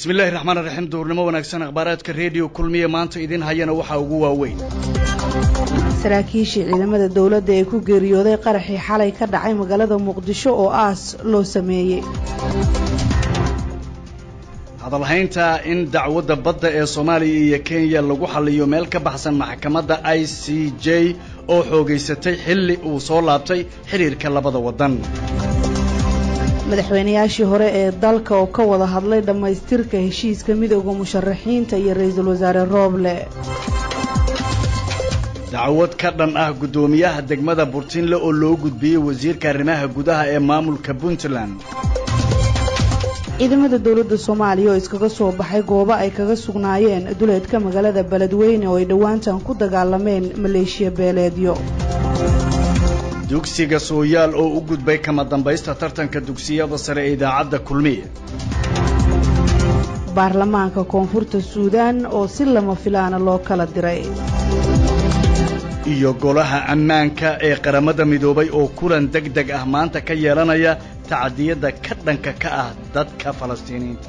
bismi illaahi raxmaan raxiim duurnimo wanaagsan akhbaaraadka rediyo kulmiye maanta idiin hayana waxaa ugu waaweyn saraakiishii ciidamada dowladda ee ku geeriyooday qaraxii xalay ka dhacay magaalada muqdisho oo aas loo sameeyey hadalhaynta in dacwadda badda ee soomaaliya iyo kenya lagu xalliyo meel ka baxsan maxkamadda i c j oo xoogaysatay xilli uu soo laabtay xidhiirka labada waddan madaxweynayaashii hore ee dalka oo ka wada hadlay dhammaystirka heshiiska midooda musharaxiinta iyo ra-iisul wasaare rooble dacwad ka dhan ah guddoomiyaha degmada burtinle oo loo gudbiyey wasiirka arrimaha gudaha ee maamulka puntland ciidamada dowladda soomaaliya oo iskaga soo baxay goobo ay kaga sugnaayeen duleedka magaalada beledweyne oo ay dhowaantan ku dagaalameen maleeshiya beeleedyo dugsiga sooyaal oo u gudbay kama dambaysta tartanka dugsiyada sare ee idaacadda kulmiye baarlamaanka koonfurta suudaan oo si lama filaana loo kala diray iyo golaha ammaanka ee qaramada midoobay oo kulan deg deg ah maanta ka yeelanaya tacadiyadda ka dhanka ka ah dadka falastiiniyiinta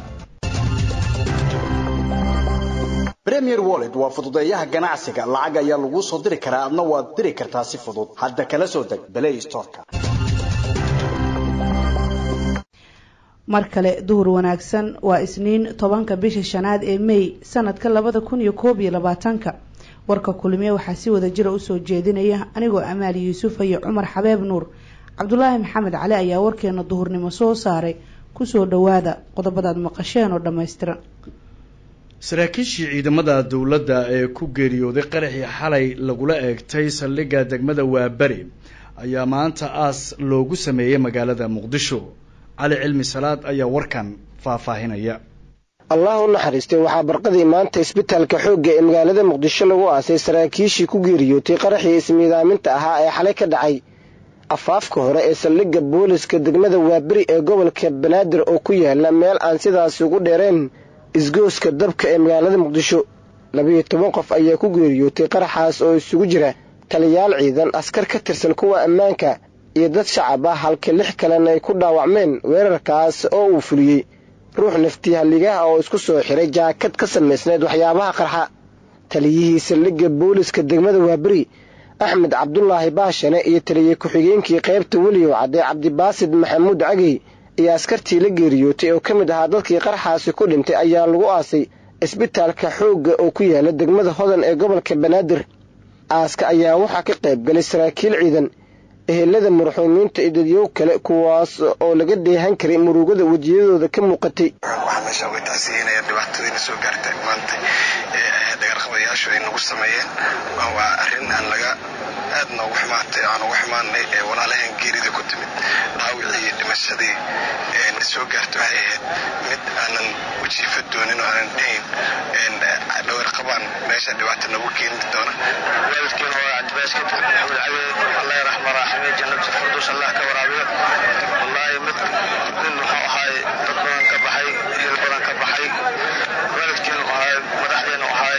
premier wallet waa fududeeyaha ganacsiga lacag ayaa laguu soo diri karaa adna waad diri kartaa si fudud hadda kala soo deg balay storka mar kale duhur wanaagsan waa isniin tobanka bisha shanaad ee mey sanadka labada kun iyo koob iyo labaatanka warka kulmiye waxaa si wada jira usoo jeedinaya anigoo amaali yuusuf iyo cumar xabeeb nuur cabdulaahi maxamed cali ayaa warkeena duhurnimo soo saaray kusoo dhowaada qodobadaad maqasheen oo dhammaystiran saraakiishii ciidamada dowladda ee ku geeriyooday qaraxii xalay lagula eegtay saldhigga degmada waaberi ayaa maanta aas loogu sameeyey magaalada muqdisho cali cilmi salaad ayaa warkan faahfaahinaya allah u naxariistay waxaa barqadii maanta isbitaalka xoogga ee magaalada muqdisho lagu aasay saraakiishii ku geeriyootay qaraxii ismiidaaminta ahaa ee xalay ka dhacay afaafka hore ee saldhigga booliska degmada waaberi ee gobolka banaadir oo ku yaala meel aan sidaasi ugu dheereen isgooska dabka ee magaalada muqdisho labiyo toban qof ayaa ku geeriyootay qaraxaas oo isugu jira taliyaal ciidan askar ka tirsan kuwa ammaanka iyo dad shacab ah halka lix kalena ay ku dhaawacmeen weerarkaas oo uu fuliyey ruux nafti halligaha oo isku soo xiray jaakad ka samaysneed waxyaabaha qarxa taliyihii saldhigga booliska degmada waaberi axmed cabdulaahi baashane iyo taliye ku-xigeenkii qaybta weliyow cadde cabdibaasid maxamuud cagey iyo askartii la geeriyootay oo ka mid ahaa dadkii qarxaasi ku dhintay ayaa lagu aasay isbitaalka xoogga oo ku yaala degmada hodan ee gobolka banaadir aaska ayaa waxaa ka qayb galay saraakiil ciidan ehelada marxuumiinta iyo dadyow kale kuwaas oo laga dheehan karay murugada wejiyadooda ka muuqatay waxaa meesha uga tacsiyeynaya dhibaatadiina soo gaartay maanta ee dhagarqabayaashu ay nagu sameeyeen waa arrin aan laga aad noogu xumaatay aan ugu xumaanay ee walaalahan geerida ku timid dhaawicii iyo dhimashadii na soo gaartay waxay ahayd mid aanan wajiifa doonin oo aanan dhahayn dhagarqabaan meesha dhibaata nagu keeni doona waalidkeena waa cabdibaaskid maxamed cali allah raxma raaxime jannatu firduus allah ka waraabiyo wallaahi mid nin wuxuu ahaay dad badan ka baxay hil badan ka baxay waalidkeena ahaay madaxdeena ahaay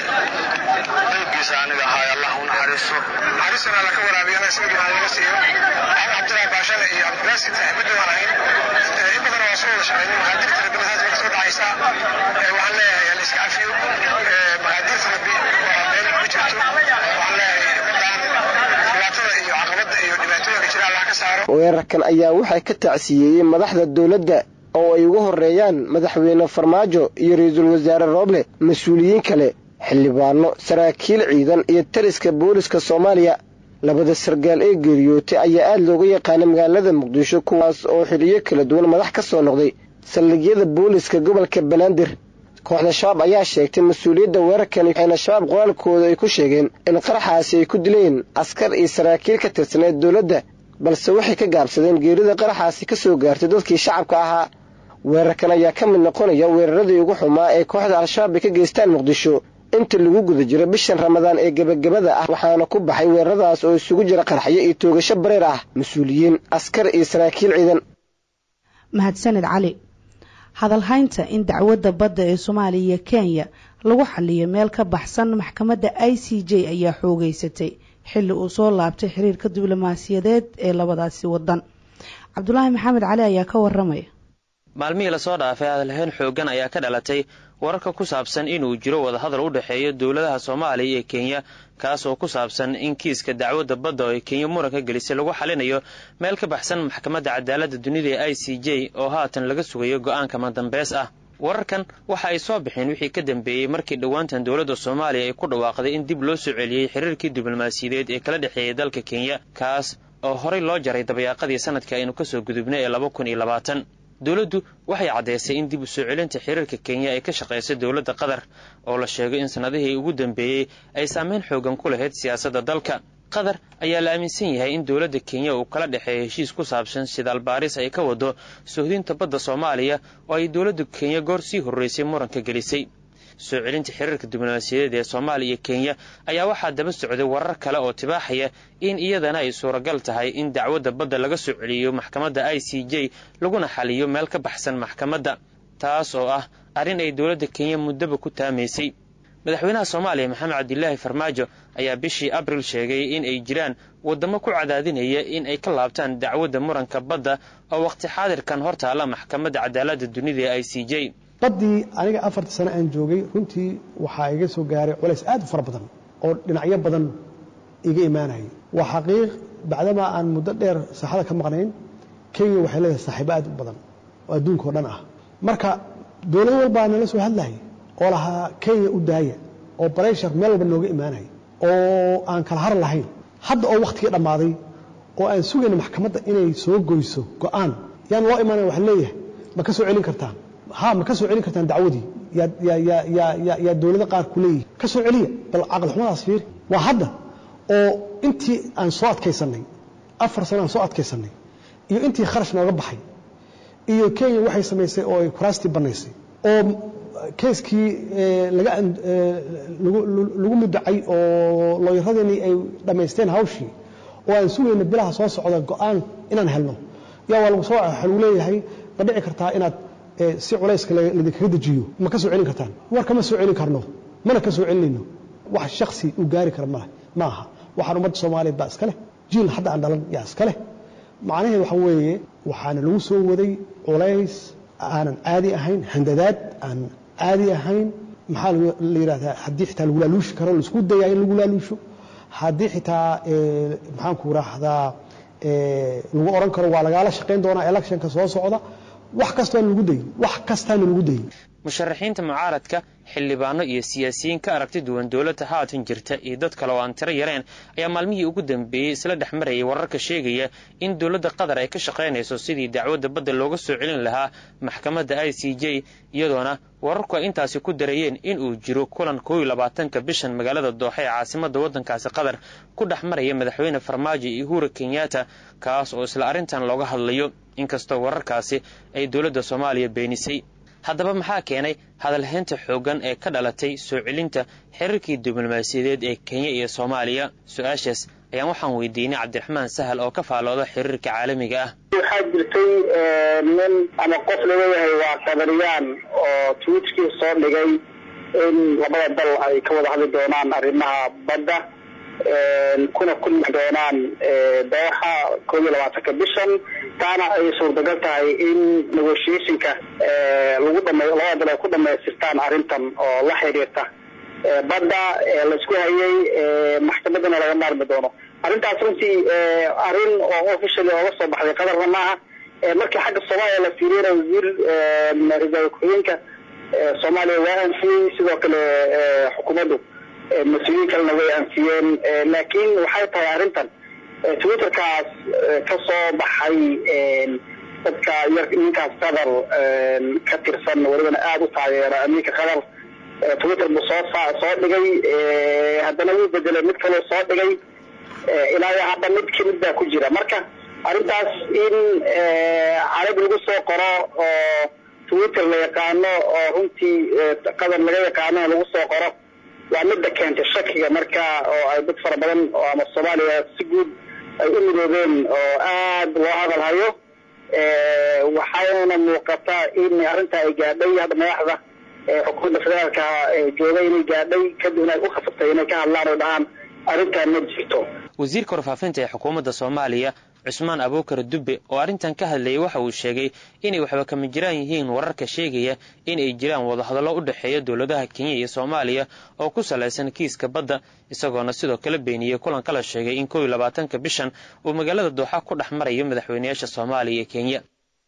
daygiisa aniga ahaay allah u naxariiso naxariistana alla ka waraabiyana isagii aan laga siiyo axmed cabdilaahi baashane iyo cabdibaasid midda waan ahayn in badan waa soo wada shaqeynay maqaadirta rabbi nahaas way kasoo dhacaysaa waxaan leeyahay hala iska cafiyo maqaadirta rabbi waa meel ku jirto waxaan leeyahay ummadaan dhibaatada iyo caqabada iyo dhibaatooyinka jira allah ka saaro weerarkan ayaa waxaa ka tacsiyeeyey madaxda dowladda oo ay ugu horreeyaan madaxweyne farmaajo iyo ra-iisul wasaare rooble mas-uuliyiin kale xildhibaano saraakiil ciidan iyo taliska booliska soomaaliya labada sargaal ee geeriyootay ayaa aada looga yaqaanay magaalada muqdisho kuwaas oo xiliyo kala duwan madax ka soo noqday saldhigyada booliska gobolka banaadir kooxda shabaab ayaa sheegtay mas-uuliyadda weerarkani waxayna shabaab qoraalkooda ay ku sheegeen in qaraxaasi ay ku dileen askar iyo saraakiil ka tirsaneed dowladda balse waxay ka gaabsadeen geerida qaraxaasi ka soo gaartay dadkii shacabka ahaa weerarkan ayaa ka mid noqonaya weeraradii ugu xumaa ee kooxda al-shabaab ay ka geystaan muqdisho inta lagu guda jiro bishan ramadaan ee gebagabada ah waxaana ku baxay weeraradaas oo isugu jira qarxyo iyo toogasho bareer ah mas-uuliyiin askar iyo saraakiil ciidan mahadsanid cali hadalhaynta in dacwadda badda ee soomaaliya iyo kenya lagu xaliyo meel ka baxsan maxkamadda i c j ayaa xoogeysatay xilli uu soo laabtay xiriirka diblomaasiyadeed ee labadaasi wadan cabdulaahi maxamed cali ayaa ka waramaya maalmihii lasoo dhaafay hadalhayn xooggan ayaa ka dhalatay wararka ku saabsan inuu jiro wadahadal u dhexeeya dowladaha soomaaliya iyo kenya kaas oo ku saabsan in kiiska dacwadda badda oo ay kenya muranka gelisay lagu xalinayo meel ka baxsan maxkamadda cadaaladda dunida ee i c j oo haatan laga sugayo go-aanka madambeys ah wararkan waxa ay soo bixeen wixii ka dambeeyey markii dhowaantan dowladda soomaaliya ay ku dhawaaqday in dib loo soo celiyey xiriirkii diblomaasiyadeed ee kala dhexeeyay dalka kenya kaas oo horey loo jaray dabayaaqadii sanadka aynu kasoo gudubnay ee laba kun iyo labaatan dowladdu waxay caddaysay in dib u soo celinta xiriirka kenya ay ka shaqaysay dowladda qatar oo la sheegay in sannadihii ugu dambeeyey ay saameyn xoogan ku lahayd siyaasadda dalka qatar ayaa la aaminsan yahay in dowladda kenya uu kala dhexeeya heshiis ku saabsan sidaal baaris ay ka wado suhdinta badda soomaaliya oo ay dowladda kenya goor sii horreysay muranka gelisay soo celinta xiriirka diblomaasiyadeed ee soomaaliya iyo kenya ayaa waxaa daba socday warar kale oo tibaaxaya in iyadana ay suuragal tahay in dacwadda badda laga soo celiyo maxkamadda i c j laguna xaliyo meel ka baxsan maxkamadda taas oo ah arrin ay dowladda kenya muddaba ku taamaysay madaxweynaha soomaaliya maxamed cabdilaahi farmaajo ayaa bishii abril sheegay in ay jiraan waddamo ku cadaadinaya in ay ka laabtaan dacwadda muranka badda oo waqti xaadirkan hor taalla maxkamadda cadaaladda dunida ee i c j baddii aniga afartii sano aan joogay runtii waxaa iga soo gaaray culays aad u fara badan oo dhinacyo badan iga imaanayay waa xaqiiq bacdamaa aan muddo dheer saaxada ka maqnayn kenya waxay leedahay saaxiibo aad u badan oo adduunka oo dhan ah marka dowlad walbaa nala soo hadlayay oo lahaa kenya u daaya oo bareshar meel walba nooga imaanaya oo aan kala har lahayn hadda oo wakhtigii dhammaaday oo aan sugayna maxkamadda inay soo goyso go'aan yaan loo imaanaya waxa leeyahay ma ka soo celin kartaan ha ma ka soo celin kartaan dacwadii yaa dowlada qaar ku leeyihi ka soo celiya bal caqal xumadaas fiiri waa hadda oo intii aan soo adkaysanay afar sano aan soo adkaysanay iyo intii kharash nooga baxay iyo kenya waxay samaysay oo ay kuraastii bannaysay oo keeskii lagu mudacay oo looyaradeenii ay dhammaysteen hawshii oo aan sugayna bilaha soo socda go'aan inaan helno yaa waa lagu soo waxa lagu leeyahay ma dhici kartaa inaad si culayska ladinkaga dejiyo ma ka soo celin kartaan war kama soo celin karno mana ka soo celinayno wax shaksi uu gaari kara maleh ma aha waxaan ummadda soomaaliyeed baa iska leh jiil hadda aan dhalan yaa iska leh macnaheed waxa weeye waxaana lagu soo waday culays aanan caadi ahayn handadaad aan caadi ahayn maxaa la yidhahdaa haddii xitaa lagu laaluushi karo laisku dayaa in lagu laaluusho haddii xitaa maxaanku raahdaa lagu odhan karo waa lagaala shaqayn doonaa electionka soo socda wax kastaana lagu dayin wax kastaana lagu dayin musharaxiinta mucaaradka xildhibaano iyo siyaasiyiin ka aragti duwan dowladda haatan jirta iyo dad kale oo aan tiro yareen ayaa maalmihii ugu dambeeyey isla dhex marayay wararka sheegaya in dowladda qatar ay ka shaqaynayso sidii dacwadda badda looga soo celin lahaa maxkamadda i c j iyadoona wararku ay intaasi ku darayeen in uu jiro kulan kooiyo labaatanka bishan magaalada dooxa ee caasimadda waddankaasi qatar ku dhex maraya madaxweyne farmaajo iyo uhura kenyatta kaas oo isla arrintan looga hadlayo inkastoo wararkaasi ay dowladda soomaaliya beenisay haddaba maxaa keenay hadalhaynta xooggan ee ka dhalatay soo celinta xiriirkii diblomaasiyadeed ee kenya iyo soomaaliya su-aashaas ayaan waxaan weydiinay cabdiraxmaan sahal oo ka faalooda xiriirka caalamiga ah waxaa jirtay nin ama qof laleeyahay waa qadariyaan oo twitkii soo dhigay in labada dal ay ka wada hadli doonaan arrimaha badda kuna kulmi doonaan dooxa koob iyo labaatanka bishan taana ay suurtagal tahay in negotiationka lagu dhama labada dal ay ku dhamaystirtaan arrintan oo la xiriirta badda laisku hayay maxkamaddana laga maarmi doono arrintaas runtii arrin oo officially ooga soo baxday qadarna maaha markii xagga soomaaliya la fiiriyana wasiir ra-iisul ku-xigeenka soomaaliya waa anfiyey sidoo kale xukuumaddu mas-uuliyiin kalena way anfiyeen laakiin waxay tahay arrintan twitterkaas ka soo baxay dadka yar ninkaas qatar ka tirsan welibana aada u taageera amiinka qatar twitter buu soo soo dhigay haddana wuu bedelay mid kaloo soo dhigay ilaa hadda mid kamid baa ku jira marka arrintaas in carab lagu soo qoro oo twitter la yaqaano oo runtii qatar laga yaqaanona lagu soo qoro waa midda keentay shakiga marka oo ay dad fara badan oo ama soomaaliya si guud ay u midoobeen oo aad loo hadal hayo waxayna muuqataa in arrinta ay gaadhay hadda madaxda xukuumadda federaalka jooga inay gaadhay kadibna ay u khasaftay inay ka hadlaan oo dhahaan arrintan ma jirto wasiirka warfaafinta ee xukuumadda soomaaliya cusmaan abuukar dubbe oo arrintan ka hadlayay waxa uu sheegay inay waxba kama jiraan yihiin wararka sheegaya in ay jiraan wadahadallo u dhexeeya dowladaha kenya iyo soomaaliya oo ku salaysan kiiska badda isagoona sidoo kale beeniyey kulan kala sheegay in kow iyo labaatanka bishan uu magaalada dooxa ku dhex marayo madaxweynayaasha soomaaliya iyo kenya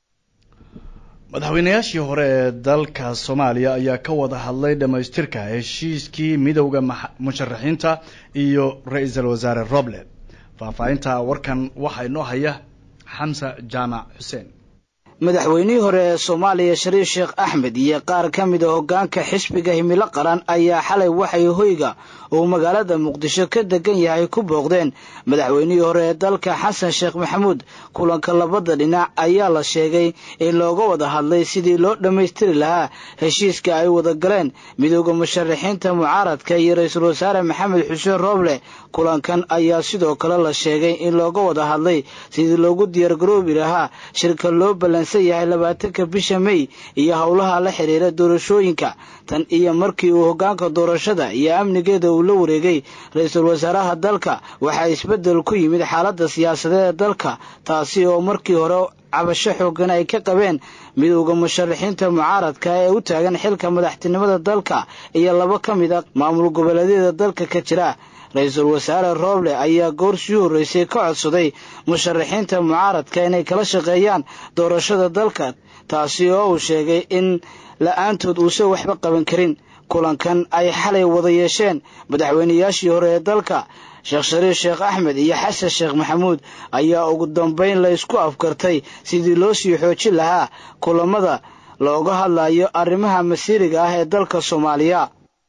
madaxweynayaashii hore ee dalka soomaaliya ayaa ka wada hadlay dhammaystirka heshiiskii midowda musharaxiinta iyo ra-iisul wasaare roble faahfaahinta warkan waxaa inoo haya xamsa jaamac xuseen madaxweynihii hore ee soomaaliya shariif sheekh axmed iyo qaar ka mid a hoggaanka xisbiga himilo qaran ayaa xalay waxay hoyga uu magaalada muqdisho ka degan yahay ku booqdeen madaxweynihii hore ee dalka xasan sheekh maxamuud kulanka labada dhinac ayaa la sheegay in looga wada hadlay sidii loo dhammaystiri lahaa heshiiska ay wada galeen midooda musharaxiinta mucaaradka iyo ra-iisul wasaare maxamed xuseen rooble kulankan ayaa sidoo kale la sheegay in looga wada hadlay sidii loogu diyaargaroobi lahaa shirka loo ballansan yahay labaatanka bisha mey iyo howlaha la xidhiira doorashooyinka tan iyo markii uu hoggaanka doorashada iyo amnigeeda uu la wareegay ra-iisul wasaaraha dalka waxaa isbeddel ku yimid xaaladda siyaasadeed ee dalka taasi oo markii hore cabasho xoogan ay ka qabeen midowda musharaxiinta mucaaradka ee u taagan xilka madaxtinimada dalka iyo laba ka mid a maamul goboleedyada dalka ka jira ra-iisul wasaare rooble ayaa goor sii horreysay ka codsaday musharaxiinta mucaaradka inay kala shaqeeyaan doorashada dalka taasi oo uu sheegay in la-aantood uusan waxba qaban karin kulankan ay xalay wada yeesheen madaxweynayaashii hore ee dalka sheekh shariif sheekh axmed iyo xasan sheekh maxamuud ayaa ugu dambayn la isku afkartay sidii loo sii xoojin lahaa kulamada looga hadlayo arrimaha masiiriga ah ee dalka soomaaliya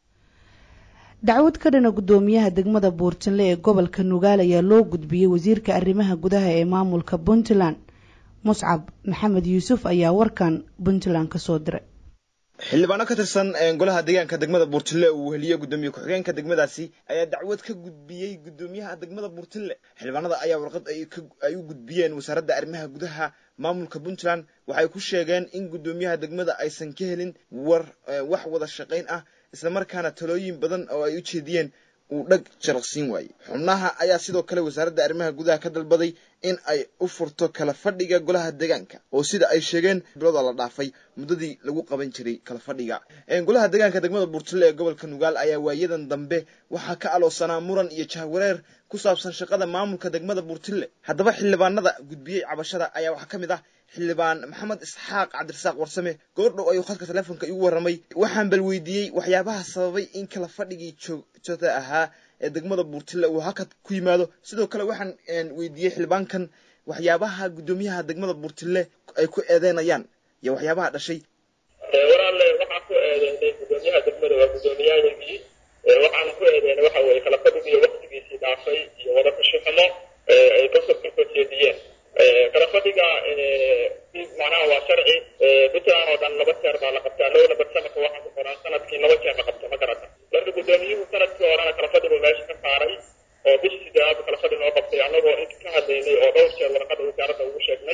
dacwad ka dhana guddoomiyaha degmada buurtinle ee gobolka nugaal ayaa loo gudbiyey wasiirka arrimaha gudaha ee maamulka puntland muscab maxamed yuusuf ayaa warkan puntland ka soo diray xildhibaano ka tirsan golaha deegaanka degmada buurtille uu weheliye guddoomiye ku-xigeenka degmadaasi ayaa dacwad ka gudbiyey guddoomiyaha degmada buurtille xildhibaanada ayaa warqad ay u gudbiyeen wasaaradda arrimaha gudaha maamulka puntland waxay ku sheegeen in guddoomiyaha degmada aysan ka helin war wax wada shaqayn ah islamarkaana talooyin badan oo ay u jeediyeen uu dhag jaraqsiin waayey xubnaha ayaa sidoo kale wasaaradda arrimaha gudaha ka dalbaday in ay u furto kala fadhiga golaha deegaanka oo sida ay sheegeen bilooda la dhaafay muddadii lagu qaban jiray kala fadhiga golaha deegaanka degmada buurtille ee gobolka nugaal ayaa waayadan dambe waxaa ka aloosanaa muran iyo jahwareer ku saabsan shaqada maamulka degmada buurtille haddaba xildhibaanada gudbiyey cabashada ayaa waxaa ka mid ah xildhibaan maxamed isxaaq cabdirasaaq warsame goordhow ayuu khadka teleefonka igu warramay waxaan bal weydiiyey waxyaabaha sababay in kala fadhigii joogtada ahaa ee degmada buurtille uu hakad ku yimaado sidoo kale waxaan weydiiyey xildhibaankan waxyaabaha guddoomiyaha degmada buurtille ay ku eedeynayaan iyo waxyaabaha dhashay walaale waxaa ku eedeynay guddoomiyaha degmada waa guddoomiyahaygii waxaana ku eedeynay waxa weeye kala fadhigii waktigiisii dhaafay iyo wada kashuxumo ay kasoo jeediyeen kala fadhiga macnaha waa sharci puntland oo dhan laba jeer baa la qabtaa low number sanadka waxaa ku qoran sanadkii laba jeer la qabto ma garata marka guddoomiyuhu sanadkii horena kala fadhigu meesha ka saaray oo bishii sideedaad kala fadhi noo qabtay annagoo inta ka hadlaynay oo dhowr jeer warqada wasaaradda ugu sheegnay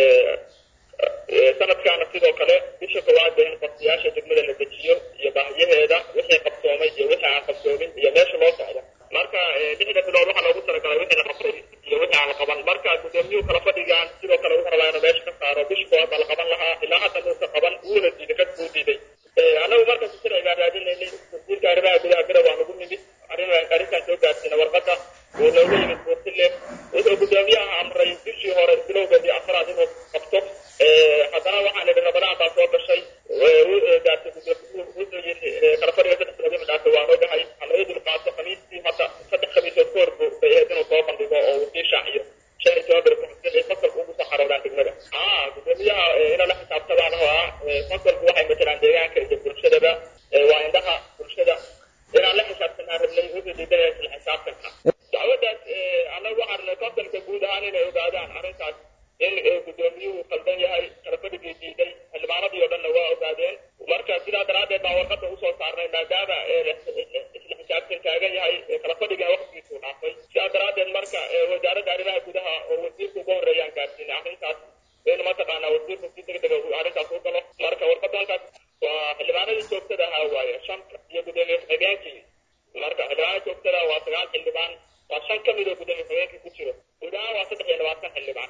sanadkaana sidoo kale bisha koowaad ba in qabsiyaasha degmada la dejiyo iyo baahiyaheeda wixii qabsoomay iyo wixii aan qabsoomin iyo meesha loo socdo marka lixda bilood waxaa loogu talagalay wixii la qabtay iyo wixii aan la qaban marka guddoomiyuhu kala fadhigaan sidoo kale wuxuu rabaa inuu meesha ka saaro bish koowaad baa la qaban lahaa ilaa hadda muusa qaban wuuna diiday ka buu diiday annagu markaas sharci baan raadinaynay wasiirka arrimaha gudaha bere waa nagu nimid arrintaan soo gaarsiina warqadda wuu nooga yimid buurtille wuxuu guddoomiyaha amray bishii hore bilowgeedii afraad inuu qabto haddana waxaan idhi rabadaan baa soo gashay gaartay wuxuu yidhi kala fadhiga saddex bilood inu dhaafay waan ogahay halaga dul qaato khamiistii hadda saddex khamiisood ka hor buu bay ahayd inuu soo bandhigo oo uu sii shaaciyo shan iyo toban beri kuxigsan ay fasalku ugu soo xaroodaan degmada aa guddoomiyaha inaa la xisaabtamaan oo ah fasalku waxay matalaan deegaanka iyo bulshadaba waa indhaha bulshada inaan la xisaabtanaa rabnay wuxuu diidanaya isla xisaabtanka dacwadaas annagu waxaan rabnay fasalka guud ahaan inay ogaadaan arrintaas in guddoomiyuhu qaldan yahay kala fadhigii diiday xildhibaanadii oo dhanna waa ogaadeen marka sidaa daraaddeed baan warqadda usoo saarnay maadaama isla xisaabtan taagan yahay kala fadhigana waqtigiisuu dhaafay sidaa daraaddeed marka wasaaradda arrimaha gudaha oo wasiirka ugu horreeyaan gaarsiinay arrintaas in mataqaanaa wasiirku si degdega arrintaas u galo marka warqadankaas waa xildhibaanadii joogtada ahaa waaye shanta iyo guddoomiye ku-xigeenkii marka xildhibaanada joogtada waa sagaal xildhibaan waa shan ka mid oo guddoomiye ku-xigeenkii ku jiro guud ahaan waa saddex iyo labaatan xildhibaan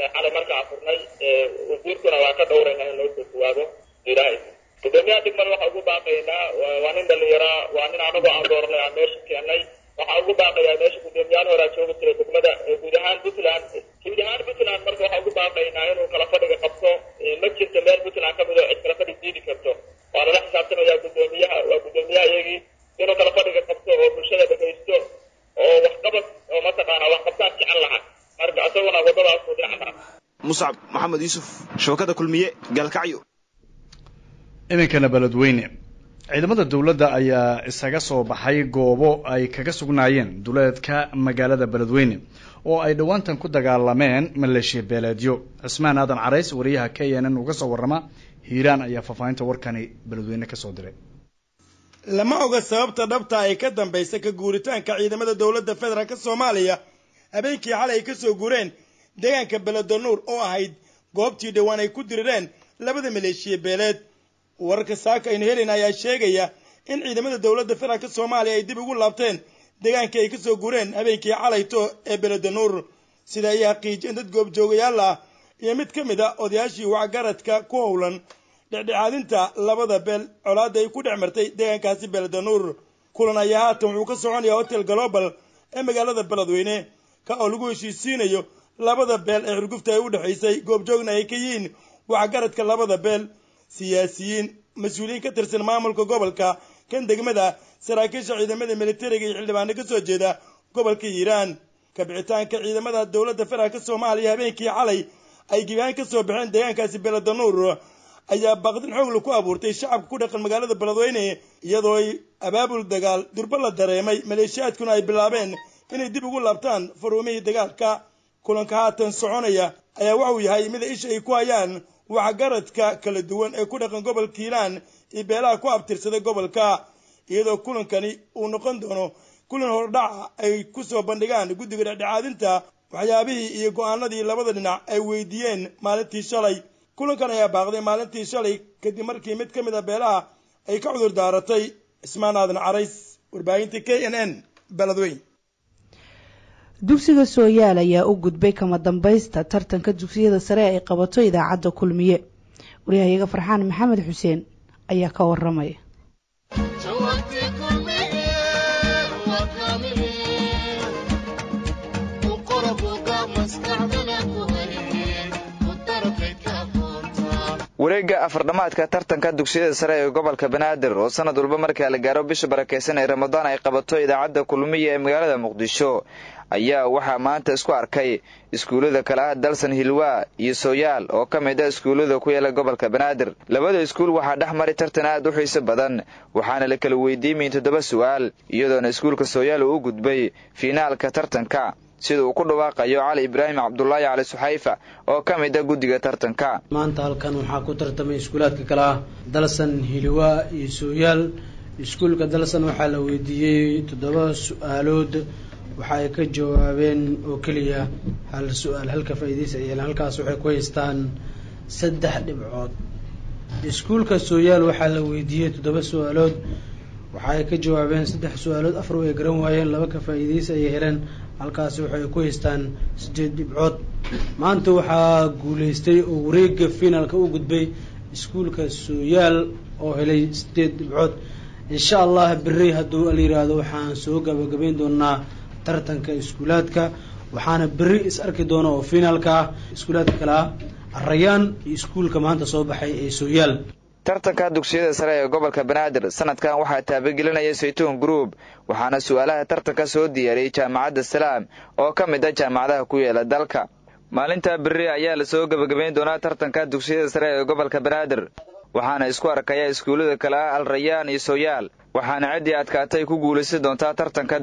xalay markaan furnay wasiirkuna waa ka dhowraynaa in loo soo jawaabo ilaahay gudoomiyaha degmada waxaa ugu baaqaynaa waa nin dhalinyaraa waa nin anagoo aan dooranay aan meesha keenay waxaa ugu baaqayaa meesha gudoomiyaal horaa joogi jiray degmada guud ahaan puntland guud ahaan puntland marka waxaa ugu baaqaynaa inuu kala fadhiga qabto ma jirto meel puntland kamid oo cid kala fadhig diidi karto waa lala xisaabtamayaa gudoomiyaha waa gudoomiyaha iyagii inuu kala fadhiga qabto oo bulshada dhegaysto oo waxqabad oo mataqaana waxqabtaan jecel laha marka isaguna wadadaas uu dhinac mara muscab maxamed yuusuf shabakada kulmiye gaalkacyo iminkana beledweyne ciidamada dowladda ayaa isaga soo baxay goobo ay kaga sugnaayeen duleedka magaalada beledweyne oo ay dhowaantan ku dagaalameen maleeshiya beeleedyo cismaan aadan carays wariyaha k n n uga soo warrama hiiraan ayaa faahfaahinta warkani beledweyne kasoo diray lama oga sababta dhabta ay ka dambaysa ka guuritaanka ciidamada dowladda federaalk soomaaliya habeenkii xalay ay ka soo guureen deegaanka beledonuur oo ahayd goobtii dhowaan ay ku dirireen labada maleeshiya beeleed wararka saaka aynu helayna ayaa sheegaya in ciidamada dowladda federaalk soomaaliya ay dib ugu laabteen deegaankii ay kasoo guureen habeenkii calayto ee beledonuur sida ay xaqiijiyeen dad goobjoogayaal ah iyo mid ka mid a odayaashii wacgaradka ku howlan dhexdhexaadinta labada beel colaadda ay ku dhex martay deegaankaasi beledonuur kulan ayaa haatan wuxuu ka soconaya hotel global ee magaalada beledweyne ka oo lagu heshiisiinayo labada beel ee xurgufta ay u dhexaysay goobjoogna ay ka yihiin waxgaradka labada beel siyaasiyiin mas-uuliyiin ka tirsan maamulka gobolka kan degmada saraakiisha ciidamada militariga iyo xildhibaano ka soo jeeda gobolka hiiraan kabixitaanka ciidamada dowladda federaalk soomaaliya habeenkii xalay ay gibahaan ka soo baxeen deegaankaasi beledonuur ayaa baaqdin xoogla ku abuurtay shacabka ku dhaqan magaalada beledweyne iyadoo ay abaabul dagaal durba la dareemay maleeshiyaadkuna ay bilaabeen inay dib ugu laabtaan faruumihii dagaalka kulanka haatan soconaya ayaa waxuu yahay mida isha ay ku hayaan waxgaradka kala duwan ee ku dhaqan gobolka hiiraan iyo beelaha ku abtirsaday gobolka iyadoo kulankani uu noqon doono kulan hordhaca ay ku soo bandhigaan guddiga dhexdhexaadinta waxyaabihii iyo go-aanadii labada dhinac ay weydiiyeen maalintii shalay kulankan ayaa baaqday maalintii shalay kadib markii mid ka mid a beelaha ay ka cudur daaratay cismaan aadan carays warbaahinta k n n beledweyn dugsiga sooyaal ayaa u gudbay kama dambaysta tartanka dugsiyada sare ay qabato idaacadda kulmiye waryahayaga farxaan maxamed xuseen ayaa ka waramaya wareegga afardhamaadka tartanka dugsiyada sare ee gobolka banaadir oo sanad walba markaa la gaaro bisha barakeysan ee ramadaan ay qabato idaacadda kulmiya ee magaalada muqdisho ayaa waxaa maanta isku arkay iskuullada kale ah dalsan hilwaa iyo sooyaal oo ka mid a iskuullada ku yaala gobolka banaadir labada iskuul waxaa dhex mari tartan aad u xiiso badan waxaana la kala weydiimayn toddoba su'aal iyadoona iskuulka sooyaal uu u gudbay fiinaalka tartanka sida uu ku dhawaaqayo cali ibraahim cabdulaahi cali suxayfa oo ka mid a guddiga tartanka maanta halkan waxaa ku tartamay iskuulaadka kale ah dalsan hiliwaa iyo sooyaal iskuulka dalsan waxaa la weydiiyey toddoba su-aalood waxa ay ka jawaabeen oo keliya hal su-aal halka faa'iidaysa ay yeeleen halkaas waxay ku haystaan saddex dhibcood iskuulka sooyaal waxaa la weydiiyey toddoba su-aalood waxa ay ka jawaabeen saddex su-aalood afar way garan waayeen laba ka faa'iidaysa ayay heleen halkaasi waxay ku haystaan sideed dhibcood maanta waxaa guuleystay oo wareega finaalka u gudbay iskuulka sooyaal oo helay sideed dhibcood insha allah berri hadduu la yiraahdo waxaan soo gabagabayn doonaa tartanka iskuulaadka waxaana berri is arki doona oo finaalka ah iskuulaadka kale ah arayaan iyo iskuulka maanta soo baxay ee sooyaal tartanka dugsiyada sare ee gobolka banaadir sanadkan waxaa taabagelinaya saytuun group waxaana su-aalaha tartanka soo diyaariyey jaamacadda salaam oo ka mid ah jaamacadaha ku yeela dalka maalinta berri ayaa lasoo gebagabayn doonaa tartanka dugsiyada sare ee gobolka banaadir waxaana isku arkaya iskuullada kale ah al rayaan iyo sooyaal waxaana ciddii adkaatay ku guulaysan doontaa tartanka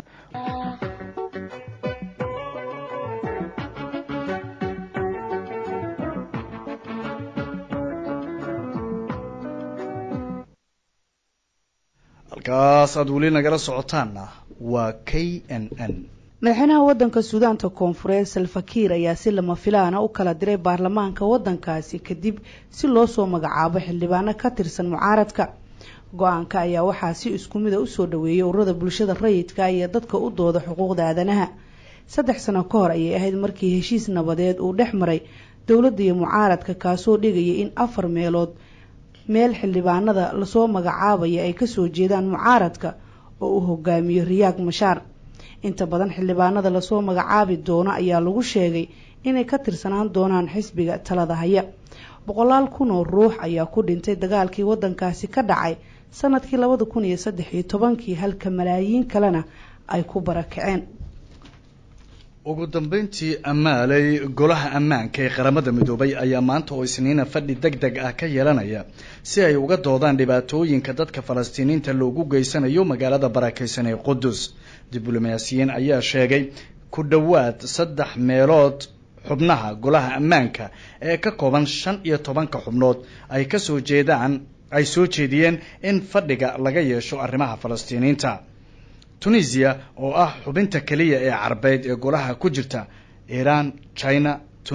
halkaas aad weli nagala socotaanna waa k n n madaxweynaha waddanka suudaanta koonfureed salfakiir ayaa si lama filaana u kala diray baarlamaanka waddankaasi kadib si loo soo magacaabo xildhibaano ka tirsan mucaaradka go-aanka ayaa waxaa si isku mida usoo dhaweeyay ururada bulshada rayidka iyo dadka u dooda xuquuqda aadanaha saddex sano ka hor ayay ahayd markii heshiis nabadeed uu dhex maray dowladda iyo mucaaradka kaasoo dhigaya in afar meelood meel xildhibaanada lasoo magacaabaya ay kasoo jeedaan mucaaradka oo uu hogaamiyo riyaag mashaar inta badan xildhibaanada lasoo magacaabi doono ayaa lagu sheegay inay ka tirsanaan doonaan xisbiga talada haya boqolaal kun oo ruux ayaa ku dhintay dagaalkii wadankaasi ka dhacay sanadkii labada kun iyo saddex iyo tobankii halka malaayiin kalena ay ku barakaceen ugu dambeyntii amaaley golaha ammaanka ee qaramada midoobay ayaa maanta oo isniina fadhi deg deg ah ka yeelanaya si ay uga doodaan dhibaatooyinka dadka falastiiniinta loogu geysanayo magaalada barakeysan ee qudus diblomaasiyiin ayaa sheegay ku dhowaad saddex meelood xubnaha golaha ammaanka ee ka kooban shan iyo tobanka xubnood ay kasoo jeedaan ay soo jeediyeen in fadhiga laga yeesho arrimaha falastiiniinta tunisia oo ah xubinta keliya ee carbeed ee golaha ku jirta iran china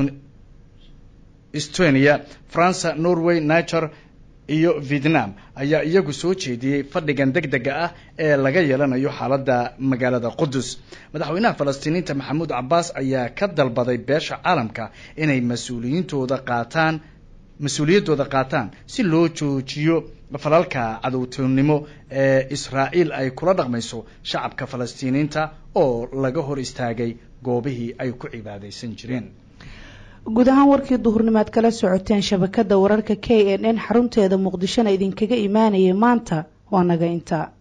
estonia france norway niger iyo vietnam ayaa iyagu soo jeediyey fadhigan deg dega ah ee laga yeelanayo xaaladda magaalada qudus madaxweynaha falastiiniinta maxamuud cabbaas ayaa ka dalbaday beesha caalamka inay mas-uuliyiintooda qaataan mas-uuliyaddooda qaataan si loo joojiyo falalka cadowtinimo ee israa'iil ay kula dhaqmayso shacabka falastiiniinta oo laga hor istaagay goobihii ay ku cibaadaysan jireen guud ahaan warkii duhurnimaad kala socoteen shabakada wararka k n n xarunteeda muqdishona idinkaga imaanayay maanta waa naga intaa